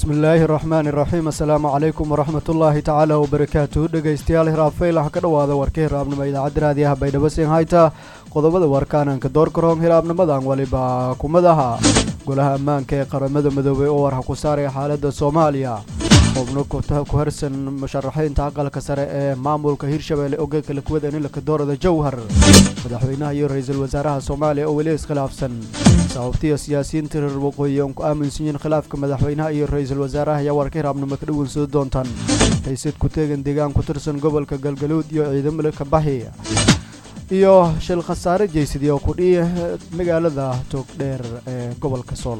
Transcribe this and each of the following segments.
bismillaahi raxmaani raxiim assalaamu calaykum waraxmatullaahi tacaala wabarakaatuhu dhegaystayaal hiraabfaylaha ka dhowaada warka hiraabnimo idaacadda raadiyaha baydhabo hayta qodobada warkaananka doorkaroon hiraabnimadan waliba kumadaha golaha ammaanka ee qaramada midoobay oo warha ku saaraya xaaladda soomaaliya xubno ku harsan musharaxiinta aqalka sare ee maamulka hirshabeelle ogeeka lakuwada inilaka doorada jowhar madaxweynaha iyo ra-iisul wasaaraha soomaaliya oo weli iskhilaafsan sababtiyo siyaasiyiinta reer waqooyi oon ku aaminsan yihiin khilaafka madaxweynaha iyo ra-iisul wasaaraha ayaa warka hiraabnimo ka dhaweynsoo doontaan haysad ku teegan deegaan ku tirsan gobolka galgaluud iyo ciidamada kabaxi iyo shil khasaare jeysadi oo kudhiya magaalada toogdheer ee gobolka sool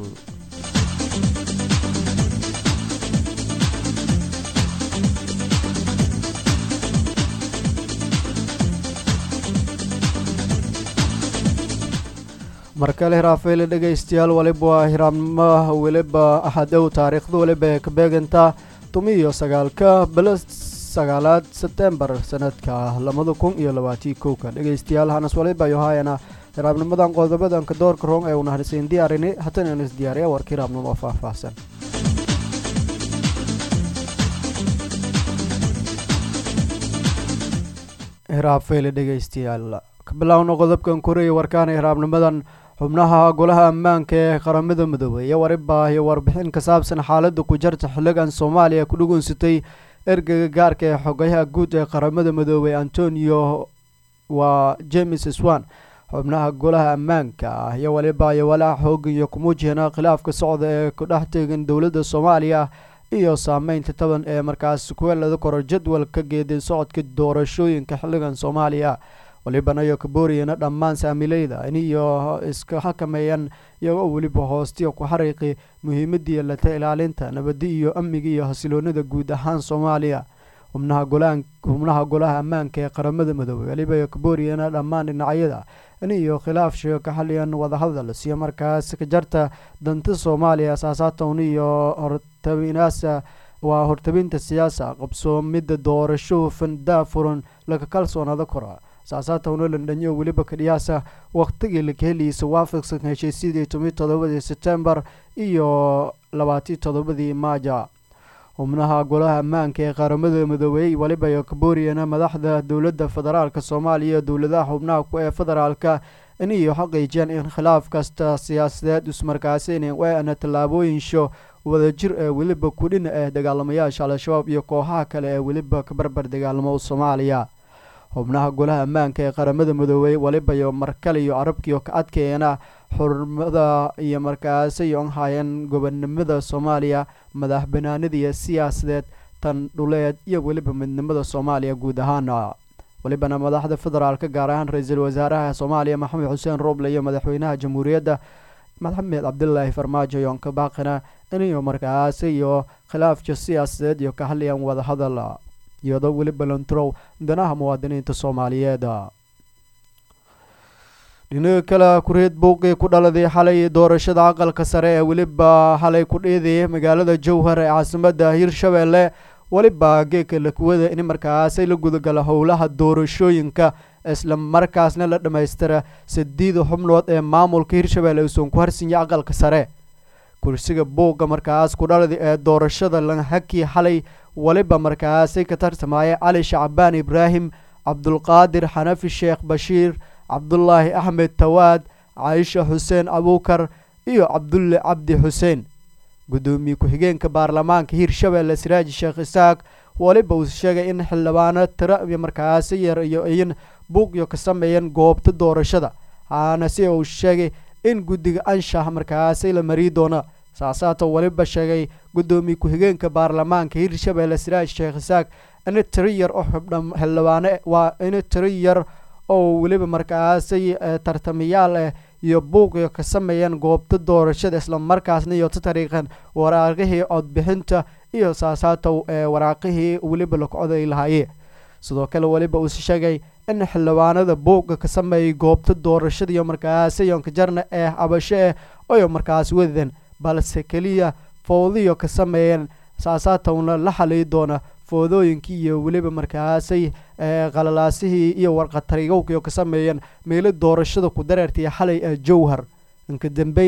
markale hiraafeyle dhegaystayaal waliba waa hiraabnimoa weliba axadow taariikhda weliba ee ka beegantaa tumiyo sagaalka bilo sagaalaad sebtembar sanadka labada kun iyo labaatii kowka dhegaystayaal hanas waliba yohaayana hiraabnimadan qodobadanka doorka roong ee una harsayn diyaarini haddana aan isdiyaariya warka hiraabnimo oo faahfaahsan hiraabfeyle dhegaystayaal ka bilaawno qodobkan koreeya warkaana hiraabnimadan xubnaha golaha ammaanka ee qaramada midoobey iyo wariba iyo warbixin ka saabsan xaaladda ku jarta xiligan soomaaliya ku dhugunsatay ergeyga gaarka ee xogayaha guud ee qaramada midoobey antonio waa james swan xubnaha golaha ammaanka ah iyo waliba iyo walaac xoogan iyo kumuujihina khilaafka socda ee ku dhex teegan dowladda soomaaliya iyo saameynta taban ee markaas kuweelada koro jadwalka geeday socodka doorashooyinka xiligan soomaaliya walibana iyo kabooriyana dhammaan saamileyda iniyo iska xakameeyaan iyagoo weliba hoostiya ku xariiqi muhiimadii lata ilaalinta nabadi iyo amniga iyo hasiloonida guud ahaan soomaaliya xubnaha golaan xubnaha golaha ammaanka ee qaramada midoobey weliba iyo kabooriyana dhammaan dhinacyada iniyo khilaaf sheego ka xaliyan wadahadal siyo markaas ka jarta danta soomaaliya asaasaatown iyo hortabinaasa waa hortabinta siyaasa qabsoomida doorasho hufan daafuran laga kalsoonaada kora saasaatowna landhanyo weliba kadhiyaasa wakhtigii laka heliisa waafaqsan heshiisyadii tomi todobadii sebtembar iyo labaatii todobadii maaja xubnaha golaha ammaanka ee qaramada midoobey waliba iyo kabooriyana madaxda dowladda federaalka soomaaliya iyo dowladaha xubnaha ku ee federaalka iniyo xaqiijiyaan in khilaaf kasta siyaasadeed ismarkaasina weana tallaabooyinsho wadajir ee weliba kudhina ah dagaalamayaasha al-shabaab iyo kooxaha kale ee weliba kabarbar dagaalamo soomaaliya xubnaha golaha ammaanka ee qaramada midoobey waliba iyo markale iyo carabkiiyo ka adkeeyana xurmada iyo markaasi on haayeen gobonimada soomaaliya madax banaanida iyo siyaasadeed tan dhuleed iyo weliba midnimada soomaaliya guud ahaana walibana madaxda federaalka gaar ahaan ra-iisul wasaaraha soomaaliya maxamed xuseen rooble iyo madaxweynaha jamhuuriyadda maxamed cabdilaahi farmaajo yoon ka baaqina iniyo markaasi iyo khilaafka siyaasadeed iyo ka hadlayaan wadahadal iyadoo weliba lontrow danaha muwaadiniinta soomaaliyeed dhinaga kale kureed buuqii ku dhaladay xalay doorashada aqalka sare ee weliba xalay ku dhiiday magaalada jowhar ee caasimada hirshabeelle weliba geeka lakuwada in markaasay la gudagala howlaha doorashooyinka isla markaasna la dhammaystira sideeda xubnood ee maamulka hirshabeelle uusan ku harsinya aqalka sare kursiga buuqa markaas ku dhalada ee doorashada lanhaki xalay waliba markaasay ka tartamaya cali shacbaan ibraahim cabdulqaadir xanafi sheekh bashiir cabdulaahi axmed tawaad caaisha xuseen abuukar iyo cabdulle cabdi xuseen guddoomiye ku-xigeenka baarlamaanka hirshabeelle siraaji sheekh isaaq waliba uu sheegay in xildhibaano tiro iyo markaasi yar iyo in buuqyo ka sameeyeen goobta doorashada haana si uu sheegay in guddiga anshax markaasi la mariyi doono saasaata waliba sheegay guddoomiye ku-xigeenka baarlamaanka hirshabeelle siraaj sheekh isaaq in tiro yar oo xildhibaano waa in tiro yar oo weliba markaasi tartamayaal ah iyo buuqyo ka sameeyeen goobta doorashada islamarkaasna iyo ta tariiqan waraaqihii codbixinta iyo saasaatow ee waraaqihii weliba lakocday lahaayee sidoo kale weliba uu sheegay in xildhibaanada buuqa ka sameeyay goobta doorashada iyo markaasi yonka jarna ee cabasho ah oyo markaas wadeen balse keliya fowdiyo ka sameeyeen saasaatowna la xaliyi doona foodooyinkii iyo weliba markaasay qalalaasihii iyo warqatarigowkiio ka sameeyeen meelo doorashada ku dareertaiyo xalay ee jowhar inka dambeyn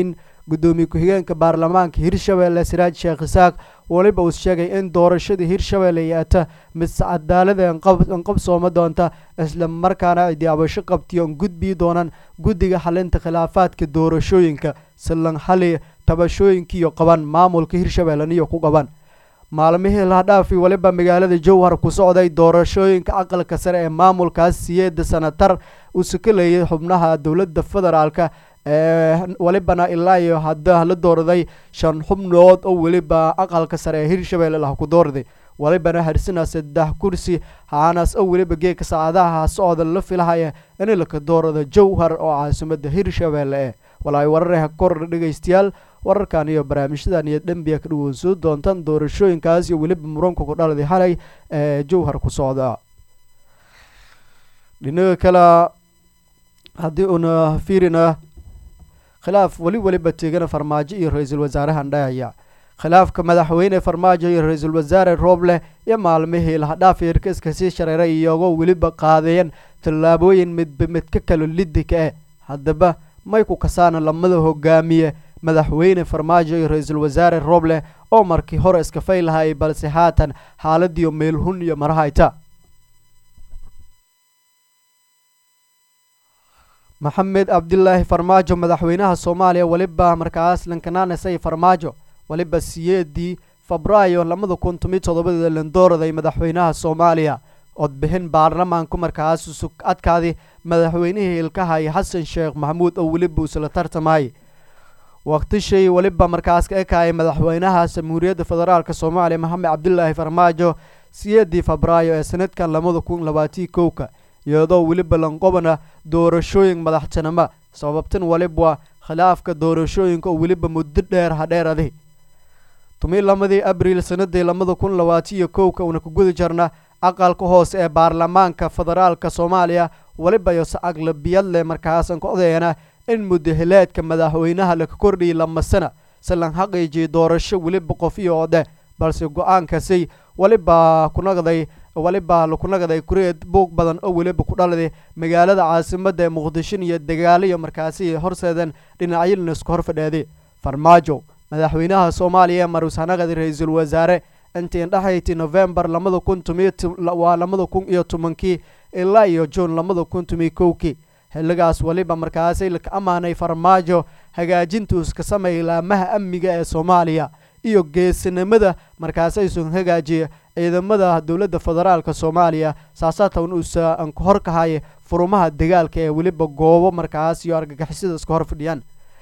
gudoomiye ku-xigeenka baarlamaanka hirshabelle siraaj sheekh isaaq weliba uu sheegay in doorashada hirshabelle yaata mid cadaalada anqabsooma doonta isla markaana ay diyaabasho qabtiyo on gudbii doonaan guddiga xalinta khilaafaadka doorashooyinka silan xali tabashooyinkiiyo qaban maamulka hirshabelleniyo ku qaban maalmihii lahadhaafi weliba magaalada jowhar ku socday doorashooyinka aqalka sare ee maamulkaas siyeeda sanatar uu sukalayay xubnaha dowladda federaalka ee welibana ilaa iyo hadda la doorday shan xubnood oo weliba aqalka sare ee hirshabelle lah ku doorday welibana harsina saddex kursi haanaas oo weliba geeka saacadaha socda la filahaya in laka doorado jowhar oo caasimada hirshabelle eh walaay wararha kor dhegeystayaal wararkan iyo barnaamijyadan iyo dhambiya ka dhawonsoo doontaan doorashooyinkaas iyo weliba muranka ku dhaladay xalay ee jowhar ku socda dhinaga kale haddii uuna fiirina khilaaf weli weliba teegana farmaajo iyo ra-iisul wasaarahan dhahaya khilaafka madaxweyne farmaajo iyo ra-iisul wasaare rooble iyo maalmihii lahadhaaf irkiska sii shareeray iyagoo weliba qaadeen tallaabooyin midba mid ka kalo lidika eh haddaba may ku kasaana lamada hogaamiye madaxweyne farmaajo iyo ra-iisul wasaare rooble oo markii hore iska fay lahayay balse haatan xaaladiyo meelhun iyo marahayta maxamed cabdilaahi farmaajo madaxweynaha soomaaliya weliba markaas lankanaanasay farmaajo weliba siyeedii febraayo labada kun tomiyo todobadii landooraday madaxweynaha soomaaliya codbixin baarlamaanku markaas sug adkaadi madaxweynihii ilkahay xasan sheekh maxamuud oo weliba uusla tartamayay waqtishay weliba markaas ka ekayay madaxweynaha jamhuuriyadda federaalk soomaaliya maxamed cabdilaahi farmaajo siyeedii febraayo ee sanadkan labada kun labaatiyo kowka iyadoo weliba lanqobana doorashooyin madaxtinimo sababtan weliba khilaafka doorashooyinka oo weliba muddo dheer hadheeradi tumii lamadii abriil sanadii labada kun labaatiyo kowka uuna ku guda jarna aqalka hoose ee baarlamaanka federaalka soomaaliya weliba yose aglabiyad leh markaasan ka odeena in mudahileedka madaxweynaha laka kordhiyay lama sana si lan xaqiijiya doorasho weliba qof iyo odhe balse go-aankasi weliba kunaqday weliba laku naqday kureed buuq badan oo weliba ku dhaladay magaalada caasimada ee muqdisho iyo dagaaliyo markaasi horseedeen dhinacyilna isku hor fadheeday farmaajo madaxweynaha soomaaliya ee marushanaqadi ra-iisul wasaare intii indhexayti novembar labada kun tumiywaa labada kun iyo tobankii ilaa iyo juun labada kun tumiyo kowkii xilligaas weliba markaasi laka ammaanay farmaajo hagaajintuu iska sameeyay laamaha amniga ee soomaaliya iyo geesinimada markaasaysun hagaajiya ciidamada dowladda federaalk soomaaliya saasaatan uusa anka hor kahaya furumaha dagaalka ee weliba goobo markaas iyo argagixisada iska hor fadhiyaan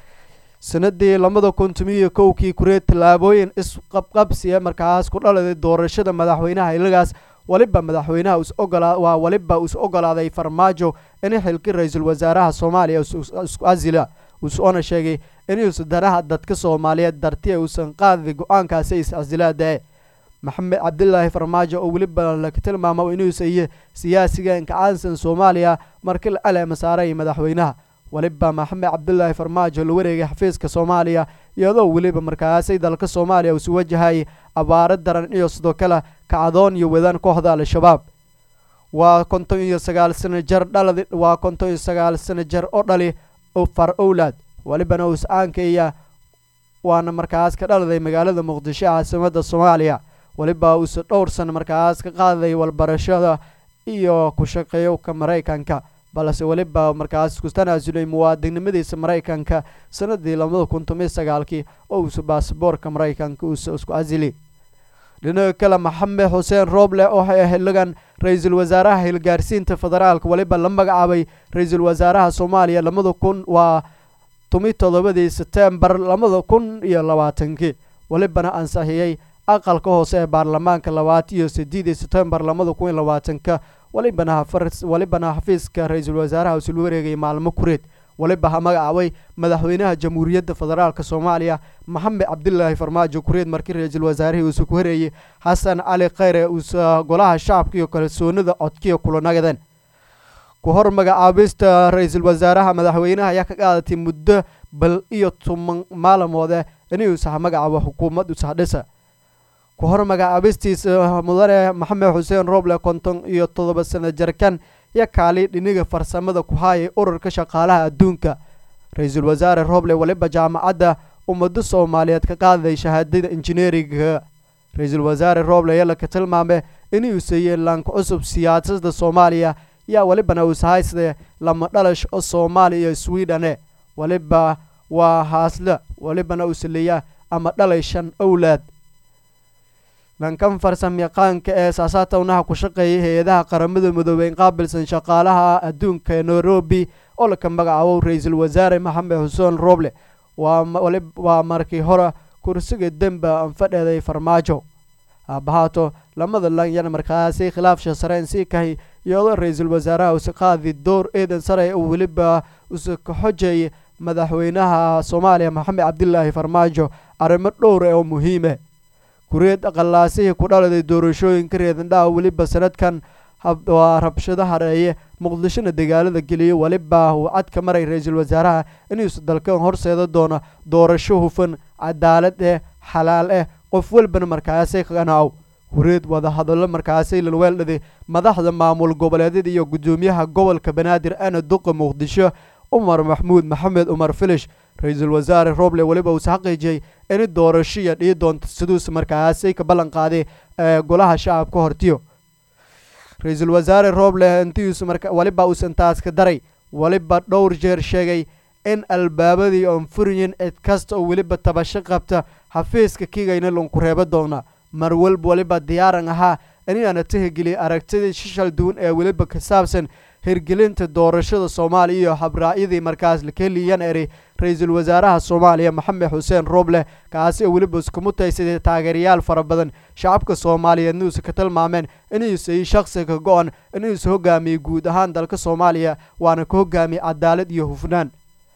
sanadii labada kun tumiyo kowkii kureed tallaabooyin isqabqabsi ee markaas ku dhaladay doorashada madaxweynaha ilagaas weliba madaxweynaha is ogolaa waa weliba is ogolaaday farmaajo in xilki ra-iisul wasaaraha soomaaliya isku asila uusona sheegay inuusa danaha dadka soomaaliyeed darti uusan qaadi go-aankaasi is casilaadae maxamed cabdilaahi farmaajo oo weliba laka tilmaamo inuusa iyo siyaasiga inkacaansan soomaaliya markii la aleema saaray madaxweynaha weliba maxamed cabdilaahi farmaajo la wareegay xafiiska soomaaliya iyadoo weliba markaasay dalka soomaaliya uusi wajahayay abaaro daran iyo sidoo kale kacdoon iyo wadaan kooxda al-shabaab waa konton iyo sagaal sano jar dhaladi waa konton iyo sagaal sano jar oo dhali far owlaad welibana us-aankaya waana markaas ka dhaladay magaalada muqdisho caasimada soomaaliya weliba uuse dhowr sano markaas ka qaadaday walbarashada iyo ku shaqeeyowka maraykanka balse weliba markaas ku tanaasulay muwaadinnimadiisa maraykanka sanadii labada kun tomiyo sagaalkii oo uuse baasaboorka maraykanka uuse isku casili dhinaca kale maxamed xuseen rooble oo xiligan ra-iisul wasaaraha hilgaarsiinta federaalka weliba la magacaabay ra-iisul wasaaraha soomaaliya labada kun waa tomi todobadii setembar labada kun iyo labaatankii welibana ansixiyey aqalka hoose ee baarlamaanka labaad iyo sideedii setembar labada kun iyo labaatanka welibana welibana xafiiska ra-iisul wasaaraha usul wareegay maalmo kureed weliba ha magacaabay madaxweynaha jamhuuriyadda federaalk soomaaliya maxamed cabdilaahi farmaajo kureed markii ra-iisul wasaarihii uusa ku horeeyey xasan cali khayre uusa golaha shacabka iyo kalsoonida codkiya kula nagadeen ku hor magacaabista ra-iisul wasaaraha madaxweynaha ayaa ka qaadatay muddo bal iyo toban maalamoode inuusa ha magacaabo xukuumad usahdhisa ku hor magacaabistiisa mudane maxamed xuseen rooble konton iyo toddoba sano jarkan iyo kaali dhiniga farsamada ku haayay ururka shaqaalaha adduunka ra-iisul wasaare rooble weliba jaamacadda ummado soomaaliyeed ka qaadaday shahaadada injineeringa ra-iisul wasaare rooble ayaa laka tilmaamay inuu seeyey laanka cusub siyaasadda soomaaliya yaa welibana uushahaysde lama dhalash oo soomaaliya iyo swidhane weliba waa haasle welibana usaleeya ama dhalay shan owlaad lankan farsam yaqaanka ee saasaatownaha ku shaqeeyay hay-adaha qaramada midoobey in qaabilsan shaqaalaha adduunka ee nairobi oo laka magacaabo ra-iisul wasaare maxamed xuseen rooble waa markii hore kursiga demba anfadheeday farmaajo haabahaato lamada lanyan markaasi khilaafsha sareen sii kahay iyadoo ra-iisul wasaaraha usi qaadi door eedan sare uu weliba usi ka xojeeyay madaxweynaha soomaaliya maxamed cabdilaahi farmaajo arrimo dhowra oo muhiime kureed aqalaasihii ku dhaladay doorashooyinka reedandhaha weliba sanadkan waa rabshado hareeye muqdishona dagaalada geliyay weliba uu cadka maray ra-iisul wasaaraha inuusa dalkan horseeda doono doorasho hufan cadaalad eh xalaal eh qof walbana markaasay kaganaw kureed wadahadallo markaasay lalweeldhaday madaxda maamul goboleedyada iyo guddoomiyaha gobolka banaadir ana duqa muqdisho umar maxmuud maxamed umar filish ra-iisul wasaare roble weliba uuse xaqiijiyey in doorashoya dhii doonto siduus markaasay ka ballan qaaday ee golaha shacabka hortiyo ra-iisul wasaare roble intiius weliba uusan taas ka daray weliba dhowr jeer sheegay in albaabadii oon furiyin cid kasta oo weliba tabasho qabta xafiiska kigayna lanku reebo doona mar walba weliba diyaaran ahaa inaana tixgeliyay aragtidii shishal duwan ee weliba ka saabsan hirgelinta doorashada soomaaliya iyo habraacyadii markaas lakeliyan eri ra-iisul wasaaraha soomaaliya maxamed xuseen rooble kaasi oo weliba isku mutaysaday taageerayaal fara badan shacabka soomaaliyeed nuusa ka tilmaameen inuusay shakhsiga go-an inuusa hogaamiyey guud ahaan dalka soomaaliya waana ka hogaamiyey cadaalad iyo hufnaan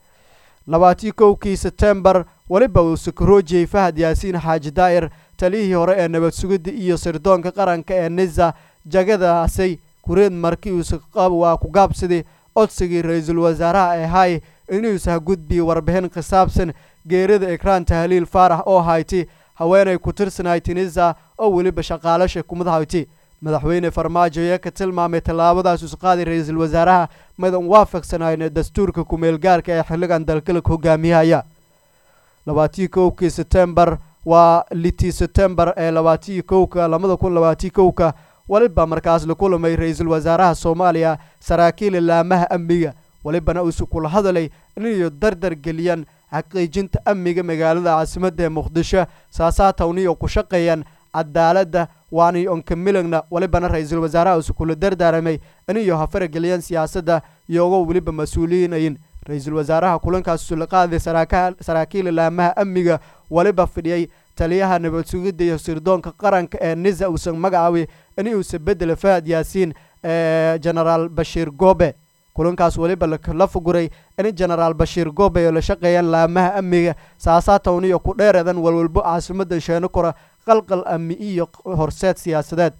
labaatii kowkii setembar weliba uu sakaroojiyey fahad yaasiin xaaji daa'ir taliyihii hore ee nabad sugidda iyo sirdoonka qaranka ee nisa jagadaasay kureed markii uusa waa ku gaabsaday codsigii ra-iisul wasaaraha ee hay inuusa ha gudbiyey warbixin ka saabsan geerida ekraan tahliil faarax oo hayti haweenay ku tirsanayd tunisa oo weliba shaqaalasha kumad hayti madaxweyne farmaajo ayaa ka tilmaamay tallaabadaas usqaaday ra-iisul wasaaraha madan waafaqsanayna dastuurka ku-meelgaarka ee xilligan dalkalka hogaamiyahaya labaatii kowkii setembar waa litii setembar ee labaatii kowka labada kun labaatii kowka weliba markaas la kulamay ra-iisul wasaaraha soomaaliya saraakiil laamaha amniga welibana uusu kula hadalay inayo dardar geliyaan xaqiijinta amniga magaalada caasimadda ee muqdisho saasaatawniyo ku shaqeeyaan cadaaladda waanay onka milagna welibana ra-iisul wasaaraha uusu kula dardaaramay inayo hafarageliyaan siyaasadda iyagoo weliba mas-uuliyiinayin ra-iisul wasaaraha kulankaas usula qaaday saraakiil laamaha amniga weliba fidhiyey taliyaha nabad sugidda iyo sirdoonka qaranka ee nisa uusan magacaabay in uusa bedela fahad yaasiin ee genaraal bashiir goobe kulankaas weliba la fuguray in genaraal bashiir goobe oo la shaqeeyaan laamaha amniga saasaatowniyo ku dheereedan walwalbo caasimadda sheeno kora qalqal amni iyo horseed siyaasadeed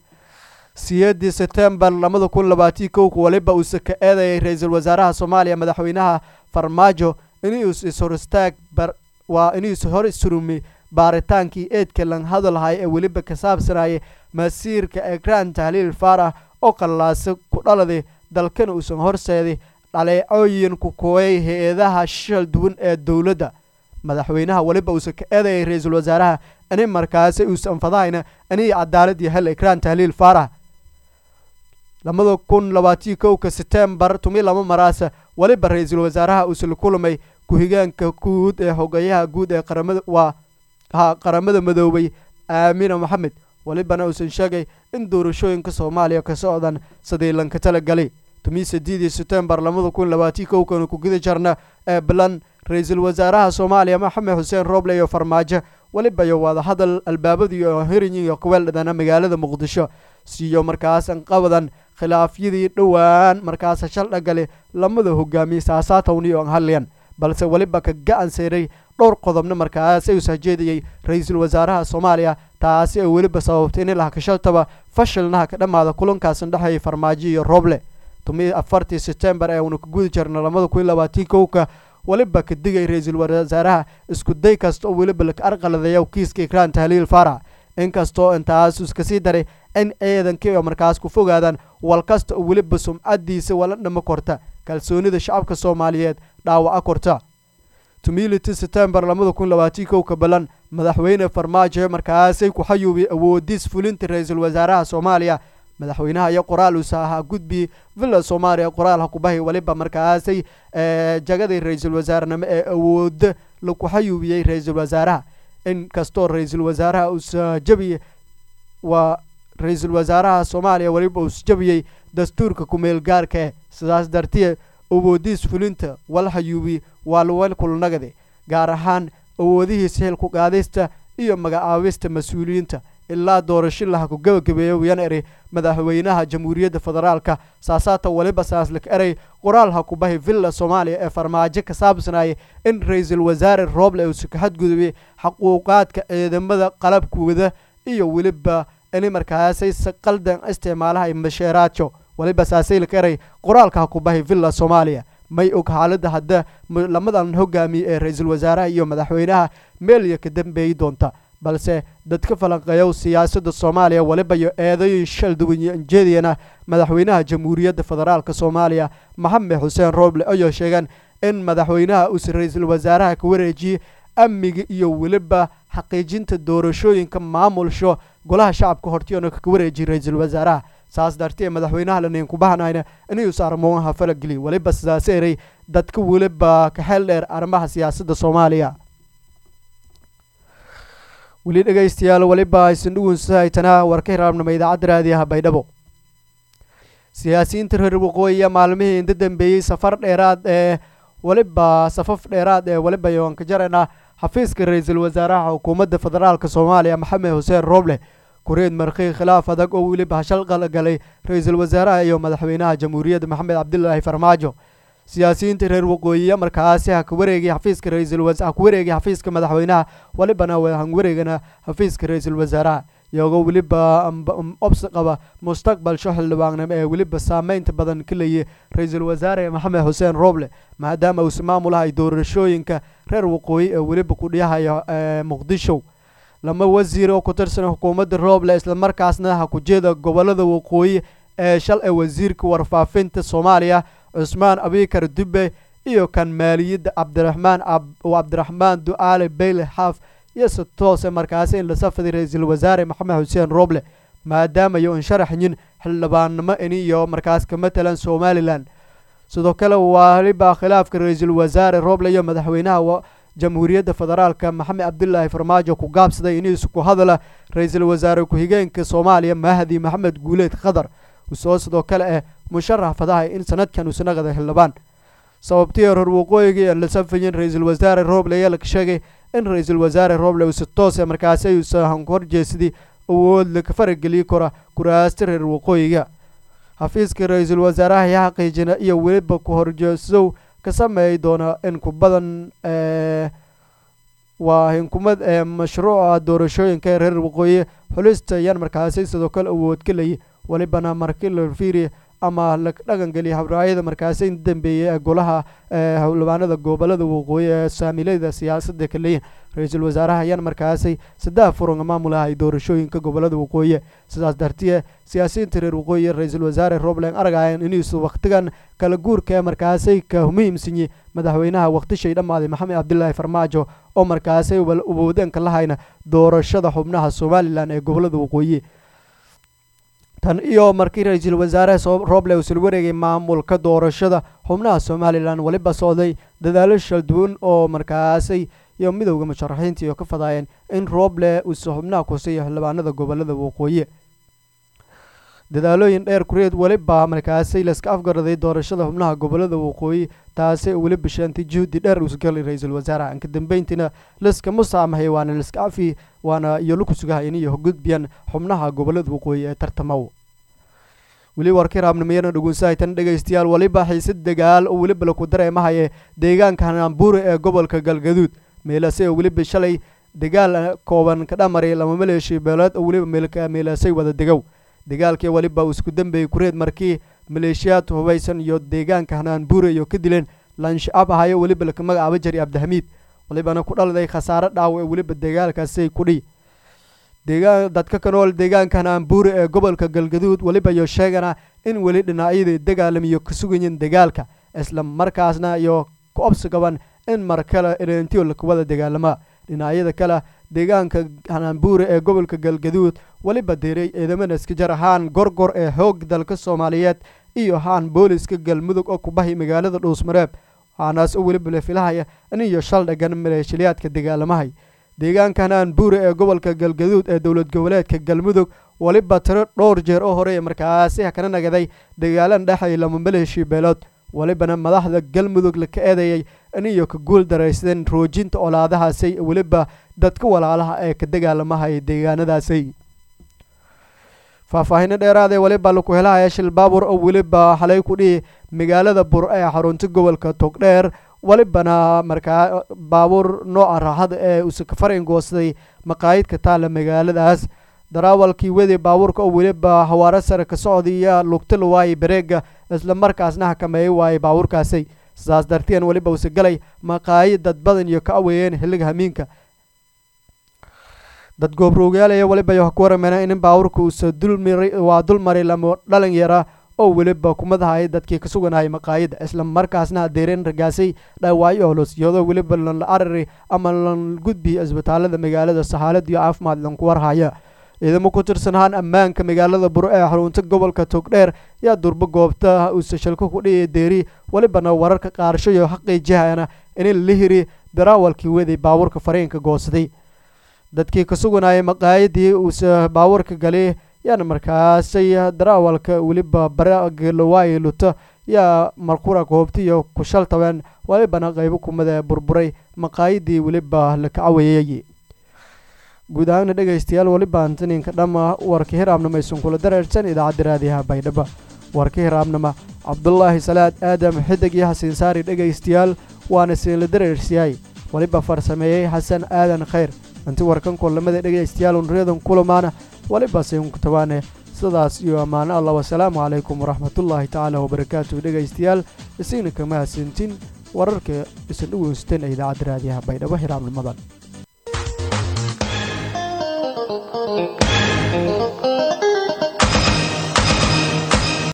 siyeedii setembar labada kun labaatii kowka weliba uusa ka eedayay ra-iisul wasaaraha soomaaliya madaxweynaha farmaajo inuus ishoristaag waa inuus hor isurumi baaritaankii eedka lan hadalhay ee weliba ka saabsanayay masiirka ekraan tahliil faarax oo qallaasa ku dhaladay dalkana uusan horseeday dhaleecooyin ku kooyay hay-adaha shal duwan ee dowladda madaxweynaha weliba uusa ka eedayay ra-iisul wasaaraha ini markaasi uusan fadahayna inii cadaalad iyo hel ekraan tahliil faarax labada kun labaatii kowka setembar tumi laba maraasa weliba ra-iisul wasaaraha uusa la kulamay ku-xigeenka guud ee hogayaha guud ee qaramada waa ha qaramada madoobay aamina maxamed welibana uusan sheegay in doorashooyinka soomaaliya ka socdaan sidii lanka talagalay tumii sideedii setembar labada kun labaatii kowkana ku guda jarna ee balan ra-iisul wasaaraha soomaaliya maxamed xuseen rooble iyo farmaajo weliba iyo wadahadal albaabadii oo hirinyi iyo kuweeldhadana magaalada muqdisho siiyo markaasan qabadan khilaafyadii dhowaan markaasa shaldhagale lamada hogaamiyey saasaatowni oo hadliyan balse weliba ka ga-an seyray dhowr qodobna markaas ay ushajeedayey ra-iisul wasaaraha soomaaliya taasi ay weliba sababtay in ilaha kashaltaba fashilnaha ka dhammaada kulankaasn dhexeeyay farmaajo iyo rooble tumii afartii setembar ee uuna ka gudi jirna labada kun labaatii kowka weliba ka digay ra-iisul wasaaraha isku day kasta oo weliba laka arqaladeeya kiiska ikraan tahliil faarax inkastoo intaas iskasii daray in ciidankii oo markaas ku fogaadaan wal kasta oo weliba sumcadiisa wala dhama korta kalsoonida shacabka soomaaliyeed dhaawaca korta tumility september labada kun labaatii kow ka balan madaxweyne farmaajo markaasay ku xayuubay awoodiis fulinta ra-iisul wasaaraha soomaaliya madaxweynaha iyo qoraal usa ahaa gudbi villa soomaaliya qoraal hakubahay waliba markaasay jagadii ra-iisul wasaarenimo ee awooda laku xayuubiyey ra-iisul wasaaraha in kastoo ra-iisul wasaaraha uusa jabiye waa ra-iisul wasaaraha soomaaliya waliba uus jabiyey dastuurka kumeel gaarkae sidaas dartiye awoodiis fulinta wal xayuubi waa lawel kulnagade gaar ahaan awoodihiisa xilku qaadista iyo magacaabista mas-uuliyiinta ilaa doorasho laha ku gebagabeeya wiyan eri madaxweynaha jamhuuriyadda federaalka saasaata waliba saaslik erey qoraal ha ku bahi villa soomaaliya ee farmaajo ka saabsanaya in ra-iisul wasaare rooble uusa ka xadgudubay xaquuqaadka ciidamada qalabkooda iyo weliba ini markaasay qaldan isticmaalaha masheeraajo waliba saasaylik erey qoraalka ha ku bahi villa soomaaliya may og xaaladda hadda lamadan hogaamiye ee ra-iisul wasaaraha iyo madaxweynaha meelya ka dambeeyi doonta balse dadka falanqeeyow siyaasadda soomaaliya waliba iyo eedayin shal duwanjeediyana madaxweynaha jamhuuriyadda federaalk soomaaliya maxamed xuseen rooble ayoo sheegeen in madaxweynaha uusa ra-iisul wasaaraha ka wareejiyey amniga iyo weliba xaqiijinta doorashooyinka maamulsho golaha shacabka hortiyoona ka wareejiyay ra-iisul wasaaraha saas dartee madaxweynaha lanayn ku bahanayna inuusa arrimoaha falageliy waliba sidaas erey dadka weliba ka xeel dheer arrimaha siyaasadda soomaaliya weli dhegaystayaal weliba aysan dhugunsahaytanaa warka hiraabnimo idaacadda raadiyaha baydhabo siyaasiyiinta reer waqooyiya maalmihii inta dambeeyey safar dheeraad ee weliba safaf dheeraad ee weliba yoanka jarana xafiiska ra-iisul wasaaraha xukuumadda federaalk soomaaliya maxamed xuseen rooble kureed markii khilaaf adag oo weliba hashal qalgalay ra-iisul wasaaraha iyo madaxweynaha jamhuuriyadda maxamed cabdilaahi farmaajo siyaasiyiinta reer waqooyiya markaasi ha ka wareegay xafiiska ra-iisul ha ku wareegay xafiiska madaxweynaha welibana han wareegana xafiiska ra-iisul wasaaraha iyagoo weliba obsi qaba mustaqbalsho xildhibaannimo ee weliba saameynta badan ka leeyay ra-iisul wasaare maxamed xuseen rooble maadaama uusa maamulahay doorashooyinka reer waqooyi ee weliba ku dhiyahayo muqdisho lama wasiir oo ku tirsan xukuumadda rooble islamarkaasna ha ku jeeda gobolada waqooyi ee shal ee wasiirka warfaafinta soomaaliya cusmaan abikar dube iyo kan maaliyadda cabdiraxmaan cabdiraxmaan ducaale beyle xaaf iyo si toose markaasi in la safaday ra-iisul wasaare maxamed xuseen rooble maadaamayo insharaxyin xildhibaannimo ini iyo markaas ka matalan somalilan sidoo kale waliba khilaafka ra-iisul wasaare rooble iyo madaxweynaha jamhuuriyadda federaalka maxamed cabdilaahi farmaajo ku gaabsaday iniisu ku hadala ra-iisul wasaare ku-xigeenka soomaaliya mahdi maxamed guuleed khadar usoo sidoo kale ah musharax fadahay in sanadkan uusa naqada xildhibaan sababtii reer waqooyiga la safayin ra-iisul wasaare rooble ayaa la sheegay in ra-iisul wasaare rooble uusa toose markaasi ayuusa horjeesadii awood laka farageliyi kara kuraasta reer waqooyiga xafiiska ra-iisul wasaaraha ayaa xaqiijina iyo weliba ku horjeesow ka sameey doona in ku badan waa hinkumad ee mashruuca doorashooyinka ee reer waqooyi xulista ayaan markaasi sidoo kale awood ka leeyay welibana markii la fiiriya ama la dhaqangeliya habraayada markaasi in dambeeyay ee golaha xildhibaanada gobolada waqooyi ee saamilada siyaasadda ka leeyihin ra-iisul wasaaraha ayaan markaasi saddex furan maamulahay doorashooyinka gobolada waqooyi sidaas dartiye siyaasiyiinta reer waqooyi ra-iisul wasaare robland argayan inuusu wakhtigan kala guurka ee markaasi ka muhiimsanyi madaxweynaha wakhtishay dhammaaday maxamed cabdilaahi farmaajo oo markaasi awoodeenka lahayna doorashada xubnaha somalilan ee gobolada waqooyi tan iyo markii ra-iisul wasaare rooble uusul wareegay maamulka doorashada xubnaha somalilan weliba socday dadaalo shalduwan oo markaasay iyo midowda musharaxiinta iyo ka fadaayeen in rooble uusa xubnaha kusiiyo xildhibaanada gobolada waqooyi dadaalooyin dheer kureed weliba markaasay laska afgaraday doorashada xubnaha gobolada waqooyi taasi weli bishaantay juhdi dheer uusgalay ra-iisul wasaaraha inka dambeyntiina laskama saamahay waana laska afi waana iyo laku sugahay iniyo gudbiyan xubnaha gobolada waqooyi ee tartamaw weli warkii raabnimayana dhugunsahaytan dhegaystayaal weliba xiisad dagaal oo weliba laku dareemahaye deegaanka hanaanbuure ee gobolka galgaduud meelase oo weliba shalay dagaal kooban ka dhamaray lama maleeshiya beeleed oo weliba meelka meelasay wada degow dagaalkii weliba uu isku dambeeyey kureed markii maleeshiyaad hubaysan iyo deegaanka hanaanbuure iyo ka dileen lanshaab ahayo weliba laka magacaaba jari cabdixamiid welibana ku dhaliday khasaare dhaaw ee weliba dagaalkaasay kudhi deegaan dadka ka nool deegaanka hanaanbuure ee gobolka galgaduud weliba iyo sheegana in weli dhinacyadii dagaalamiyo ka sugayin dagaalka isla markaasna iyo ku obsi qaban in mar kale ereentiyo lakawada dagaalamaa dhinacyada kale deegaanka hanaanbuure ee gobolka galgaduud weliba diray ciidamada iskajar haan gorgor ee xoog dalka soomaaliyeed iyo haan booliska galmudug oo kubahay magaalada dhuusmareeb waxaanaas oo weliba la filahaya in iyo shal dhagan maleeshiliyaadka dagaalamahay deegaanka hanaanbuure ee gobolka galgaduud ee dowlad goboleedka galmudug weliba tiro dhowr jeer oo horey markaasi kana nagaday dagaalan dhexay lama maleeshii beelood welibana madaxda galmudug laka eedeeyay in iyo ka guul daraysteen roojinta olaadahaasay weliba dadka walaalaha ee ka dagaalamahay deegaanadaasay faahfaahino dheeraadee weliba laku helahaya shil baabur oo weliba xalay ku dhihi magaalada bur ee xarunta gobolka togdheer welibana markaa baabuur nooca raaxada ee usakafarin goostay maqaayidka taalla magaaladaas daraawalkii wedi baabuurka oo weliba hawaaro sare ka socdaiyo lugta la waayay bareega isla markaasna hakameeyay waayay baabuurkaasi sidaas darteen weliba use galay maqaayid dad badan iyo ka aweeyeen xilliga hamiinka dad goobroogyaalaya weliba yo ku warameena in baabuurka uuse dulmari waa dulmari lamo dhalin yara oo weliba kumadahay dadkii ka suganayay maqaayida isla markaasna adeereen ragaasay dhaawaayo holos iyadoo weliba lanla arari ama lan gudbiya isbitaalada magaalada saxaalad iyo caafimaad lanku warhaya ciidamo ku tirsanhaan ammaanka magaalada bur ee xarunta gobolka togdheer yaa durbo goobta uuse shalko ku dhihi deeri welibana wararka qaarsho iyo xaqiijihana in la hiri daraawalkii weday baabuurka fariinka goosaday dadkii ka suganayay maqaayadii uuse baabuurka gali yaana markaasay daraawalka weliba baragalawaay luto yaa markura goobta iyo ku shaltabeen welibana qaybo kumada burburay maqaayadii weliba la kacaweeyay guud ahaana dhegaystayaal weliba antaninka dhamma warka hiraabnama aysan kula dareersan idaacadda raadiyaha baydhaba warka hiraabnama cabdulaahi salaad aadam xidig iyo xasiin saari dhegaystayaal waana siinla dareersiyay weliba farsameeyey xasan aadan khayr inti warkan kulamada dhegaystayaal unriyadan kulamaana weliba siinku tabaane sidaas iyo ammaano allah wasalaamu calaykum waraxmatullaahi tacaala wabarakaatuhu dhegaystayaal isiina kama hasintin wararka isan u weysteen ee idaacadda raadiyaha baydhabo hiraabnimadan